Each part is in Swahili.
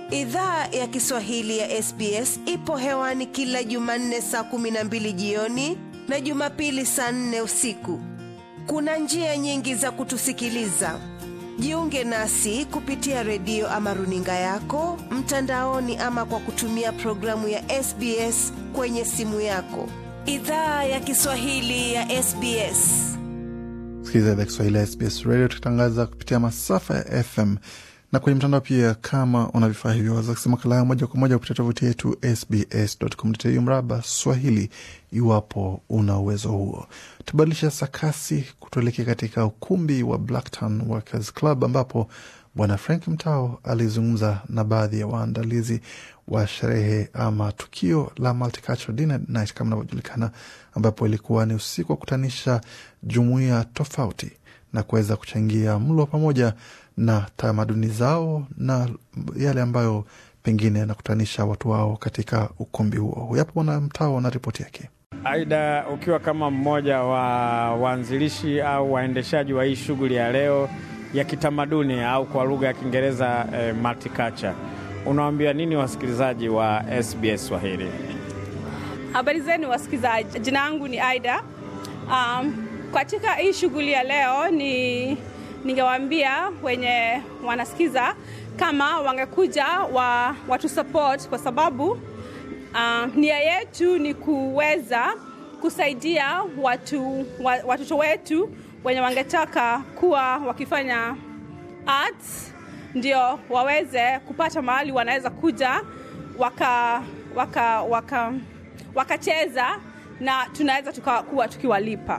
Idhaa ya Kiswahili ya SBS ipo hewani kila Jumanne saa kumi na mbili jioni na Jumapili saa nne usiku. Kuna njia nyingi za kutusikiliza. Jiunge nasi kupitia redio ama runinga yako mtandaoni, ama kwa kutumia programu ya SBS kwenye simu yako. Idhaa ya Kiswahili ya SBS. Sikiliza idhaa Kiswahili ya SBS Radio tukitangaza kupitia masafa ya FM na kwenye mtandao pia. Kama una vifaa hivyo, waweza kusema makala moja kwa moja kupitia tovuti yetu sbs.com.au mraba Swahili, iwapo una uwezo huo. Tubadilisha sakasi kutuelekea katika ukumbi wa Blacktown Workers Club ambapo Bwana Frank Mtao alizungumza na baadhi ya waandalizi wa sherehe ama tukio la Multicultural Dinner Night kama inavyojulikana, ambapo ilikuwa ni usiku wa kutanisha jumuiya tofauti na kuweza kuchangia mlo pamoja na tamaduni zao na yale ambayo pengine yanakutanisha watu wao katika ukumbi huo. Huyapo Bwana Mtao na ripoti yake. Aida, ukiwa kama mmoja wa waanzilishi au waendeshaji wa hii shughuli ya leo ya kitamaduni au kwa lugha ya Kiingereza eh, multicultural, unawaambia nini wasikilizaji wa SBS Swahili? Habari zenu wasikilizaji, jina langu ni Aida. Um, katika hii shughuli ya leo ni ningewaambia wenye wanasikiza kama wangekuja wa, watu support kwa sababu uh, nia yetu ni kuweza kusaidia watu wa, watoto wetu wenye wangetaka kuwa wakifanya arts ndio waweze kupata mahali wanaweza kuja waka waka waka wakacheza na tunaweza tukakuwa tukiwalipa.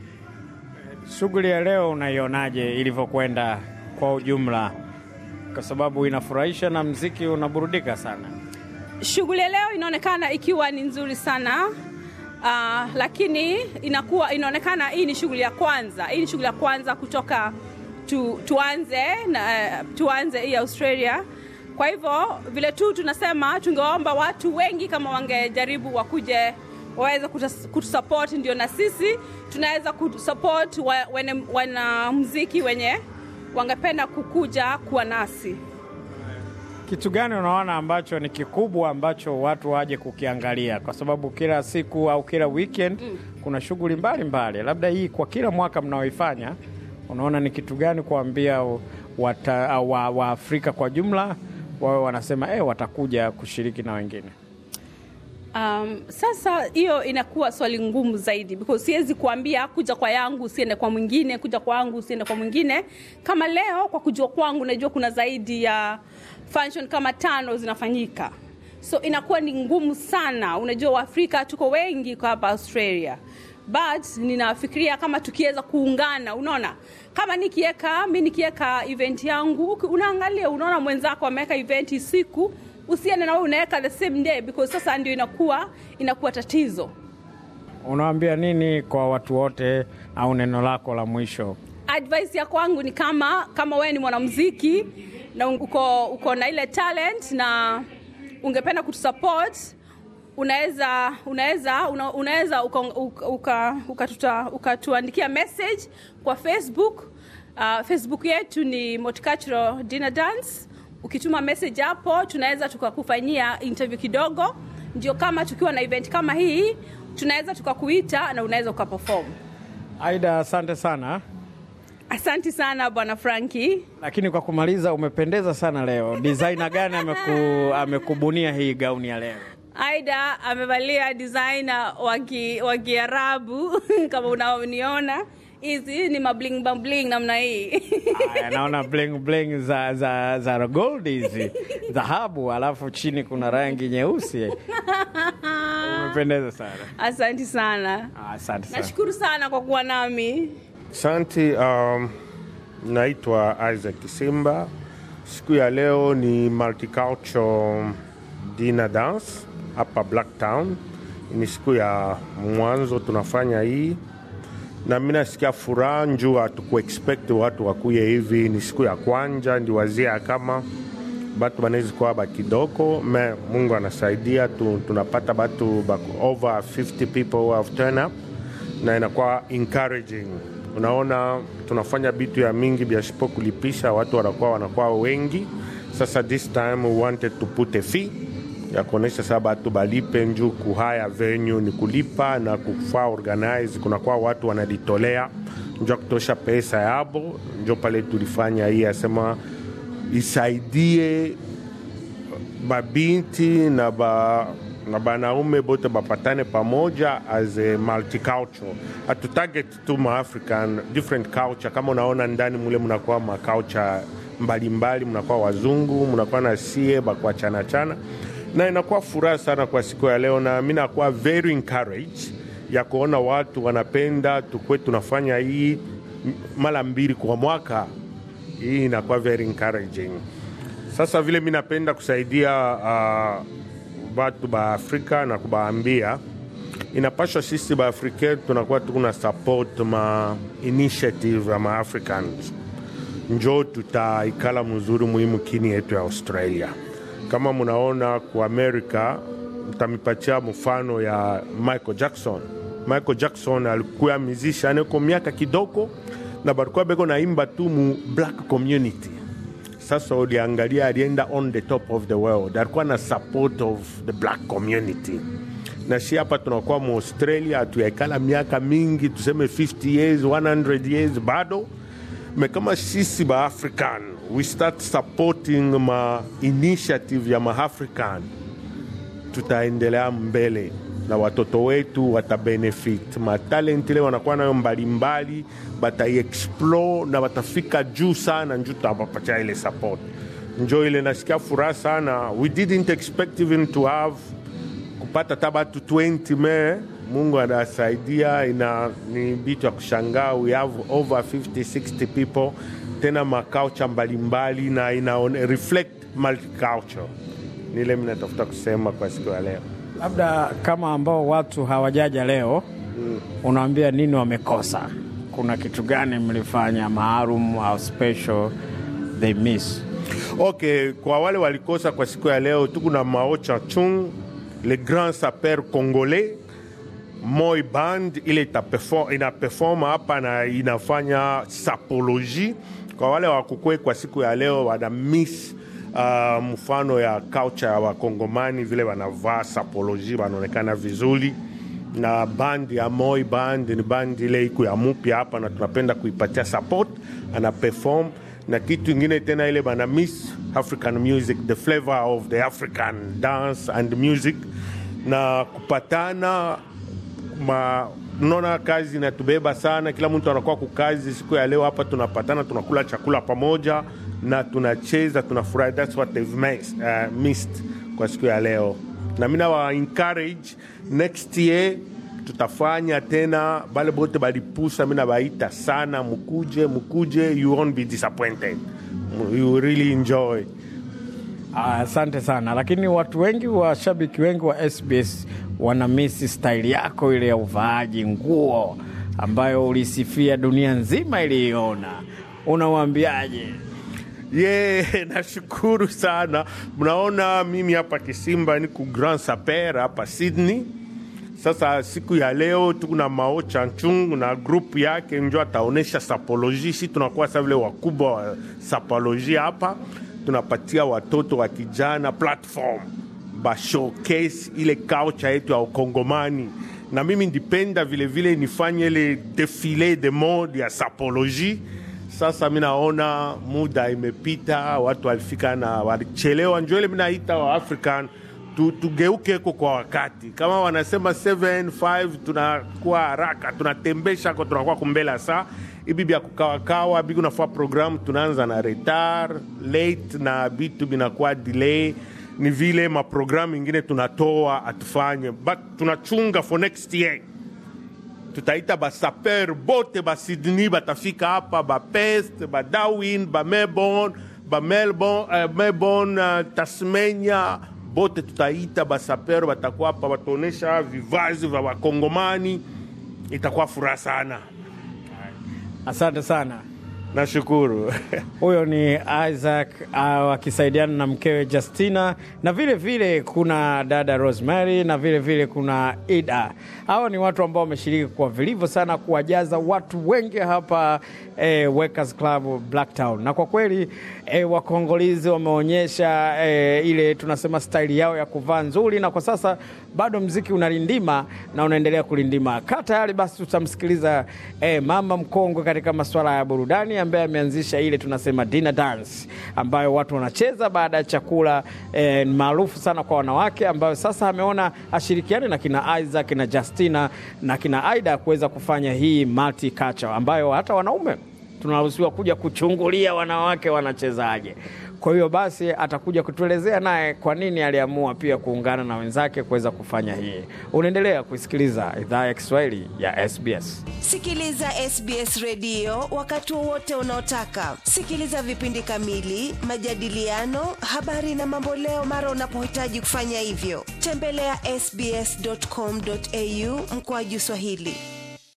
Shughuli ya leo unaionaje ilivyokwenda kwa ujumla? Kwa sababu inafurahisha na mziki unaburudika sana. Shughuli ya leo inaonekana ikiwa ni nzuri sana uh, lakini inakuwa inaonekana hii ni shughuli ya kwanza. Hii ni shughuli ya kwanza kutoka tu, tuanze na, uh, tuanze hii Australia. Kwa hivyo vile tu tunasema, tungewaomba watu wengi kama wangejaribu wakuje waweze kutusupport, ndio na sisi tunaweza kusupport wanamuziki wenye wangependa kukuja kuwa nasi. Kitu gani unaona ambacho ni kikubwa ambacho watu waje kukiangalia? Kwa sababu kila siku au kila weekend mm. kuna shughuli mbalimbali, labda hii kwa kila mwaka mnaoifanya, unaona ni kitu gani kuambia Waafrika wa, wa kwa jumla wawe wanasema eh, watakuja kushiriki na wengine? Um, sasa hiyo inakuwa swali ngumu zaidi because siwezi kuambia kuja kwa yangu usiende kwa mwingine, kuja kwa yangu usiende kwa mwingine. Kama leo kwa kujua kwangu, najua kuna zaidi ya function kama tano zinafanyika, so inakuwa ni ngumu sana. Unajua Waafrika tuko wengi kwa hapa Australia, but ninafikiria kama tukiweza kuungana, unaona kama nikiweka mi nikiweka event yangu, unaangalia unaona mwenzako ameweka event siku usiende na wewe unaweka the same day because sasa ndio inakuwa inakuwa tatizo. Unawaambia nini kwa watu wote, au neno lako la mwisho? Advice ya kwangu ni kama kama wewe ni mwanamuziki na uko, uko na ile talent na ungependa kutusupport unaweza unaweza una, unaweza ukatuandikia uka, uka, uka message kwa Facebook. Uh, Facebook yetu ni Multicultural Dinner Dance ukituma message hapo tunaweza tukakufanyia interview kidogo, ndio kama tukiwa na event kama hii tunaweza tukakuita na unaweza ukaperform. Aida, asante sana. Asante sana bwana Franki. Lakini kwa kumaliza, umependeza sana leo. Designer gani ameku, amekubunia hii gauni ya leo? Aida amevalia designer wa Kiarabu kama unaoniona hizi ni mabling mabling namna hii. Aya, naona bling bling za, za, za gold hizi dhahabu, alafu chini kuna rangi nyeusi. Umependeza sana. Asante sana. Asante sana. Nashukuru sana kwa kuwa nami. Asante. Um, naitwa Isaac Simba. Siku ya leo ni multicultural dinner dance hapa Blacktown. Ni siku ya mwanzo tunafanya hii na mi nasikia furaha njuu hatukuexpect watu wakuye hivi. Ni siku ya kwanja ndi wazia kama batu banawezi kuwa bakidoko me Mungu anasaidia tu, tunapata batu bako over 50 people who have turn up na inakuwa encouraging. Unaona tunafanya bitu ya mingi biashipo kulipisha watu wanakuwa wanakuwa wengi Sasa this time we wanted to put a fee ya kuonesha saa batu balipe njuu kuhaya venue ni kulipa na kufaa organize, kunakuwa watu wanajitolea njo kutosha pesa yabo, njo pale tulifanya hii asema isaidie babinti na ba na banaume bote bapatane pamoja as a multicultural. Hatu target tu ma African different culture. Kama unaona ndani mule mnakuwa ma culture mbalimbali, mnakuwa wazungu, mnakuwa na sie bakwa chana chana, na inakuwa furaha sana kwa siku ya leo, na mi nakuwa very encouraged ya kuona watu wanapenda tukwe tunafanya hii mara mbili kwa mwaka. Hii inakuwa very encouraging. Sasa vile mi napenda kusaidia uh, batu ba Afrika na kubaambia inapashwa sisi ba Afrika tunakuwa tukuna support ma initiative ya ma Africans, njo tutaikala mzuri muhimu kini yetu ya Australia. Kama munaona ku America, mtamipatia mfano ya Michael Jackson. Michael Jackson alikuwa musician kwa miaka kidogo na balikuwa beko naimba tu mu black community sasa uliangalia alienda on the top of the world, alikuwa na support of the black community. Na si hapa tunakuwa mu Australia, hatuyaikala miaka mingi, tuseme 50 years 100 years bado me kama sisi ba African we start supporting ma initiative ya ma African, tutaendelea mbele na watoto wetu watabenefit matalent ile wanakuwa nayo mbalimbali, bataiexplore na watafika juu sana, njuu tutawapatia ile support. Njo ile nasikia furaha sana, we didn't expect even to have kupata hata batu 20 me Mungu anasaidia, ina ni bitu ya kushangaa. We have over 50 60 people, tena makaucha mbalimbali na ina reflect multiculture. Nile minatafuta kusema kwa siku ya leo. Labda kama ambao watu hawajaja leo mm. Unaambia nini wamekosa? Kuna kitu gani mlifanya maalum au special they miss? Okay, kwa wale walikosa kwa siku ya leo, tuko na Maocha Chung, le grand sapeur congolais Moi Band ile itaperform, ina perform hapa na inafanya sapologie. Kwa wale wakukwe kwa siku ya leo wana miss uh, mfano ya culture ya Wakongomani vile wanavaa sapologie, wanaonekana vizuri na band ya Moi Band ni band ile iko ya mupya hapa, na tunapenda kuipatia support, ana perform na kitu ingine tena ile bana miss African music, the flavor of the African dance and music, na kupatana ma naona kazi inatubeba sana, kila mtu anakuwa kukazi. Siku ya leo hapa tunapatana, tunakula chakula pamoja na tunacheza, tunafurahi. That's what they've missed, uh, missed kwa siku ya leo, na mimi nawa encourage next year tutafanya tena, bale bote balipusa, mimi nabaita sana, mukuje, mukuje, you won't be disappointed, you will really enjoy. Asante sana, lakini watu wengi, washabiki wengi wa SBS wana misi staili yako ile ya uvaaji nguo ambayo ulisifia dunia nzima iliiona. Unawaambiaje? ye yeah, nashukuru sana. Mnaona mimi hapa Kisimba niko Grand Saper hapa Sydney. Sasa siku ya leo tuko na Mao Chanchung na grupu yake njo ataonesha sapoloji. Si tunakuwa sa vile wakubwa wa sapoloji hapa, tunapatia watoto wa kijana platform ba showcase ile culture yetu ya Ukongomani, na mimi ndipenda vilevile nifanye ile defile de mode ya sapoloji. Sasa mi naona muda imepita, watu walifika na walichelewa, njo ile minaita wa African tu, tugeukeko kwa wakati. Kama wanasema 75 tunakuwa haraka, tunatembesha ko tunakuwa kumbela saa ibi bya kukawakawa biku nafua programu tunaanza na retard late na bitu binakuwa delay ni vile maprogramu ingine tunatoa atufanye but tunachunga for next year tutaita basaper bote ba Sydney batafika hapa ba Perth ba Darwin ba Melbourne ba Melbourne, uh, Melbourne uh, Tasmania bote tutaita basaper batakuwa hapa bataonesha vivazi vya wakongomani itakuwa furaha sana Asante sana. Nashukuru. Huyo ni Isaac uh, akisaidiana na mkewe Justina, na vile vile kuna dada Rosemary na vile vile kuna Ida. Hawa ni watu ambao wameshiriki kwa vilivyo sana kuwajaza watu wengi hapa eh, Workers Club Blacktown, na kwa kweli eh, wakongolizi wameonyesha eh, ile tunasema staili yao ya kuvaa nzuri, na kwa sasa bado mziki unalindima na unaendelea kulindima. Kaa tayari basi, tutamsikiliza eh, mama mkongwe katika masuala ya burudani ambaye ameanzisha ile tunasema dinner dance ambayo watu wanacheza baada ya chakula eh, ni maarufu sana kwa wanawake, ambayo sasa ameona ashirikiane na kina Isaac na Justina na kina Aida kuweza kufanya hii multicultural ambayo hata wanaume tunaruhusiwa kuja kuchungulia wanawake wanachezaje. Kwa hiyo basi atakuja kutuelezea naye kwa nini aliamua pia kuungana na wenzake kuweza kufanya hii. Unaendelea kuisikiliza idhaa ya Kiswahili ya SBS. Sikiliza SBS redio wakati wowote unaotaka. Sikiliza vipindi kamili, majadiliano, habari na mamboleo mara unapohitaji kufanya hivyo. Tembelea ya sbs.com.au mkoaju Swahili.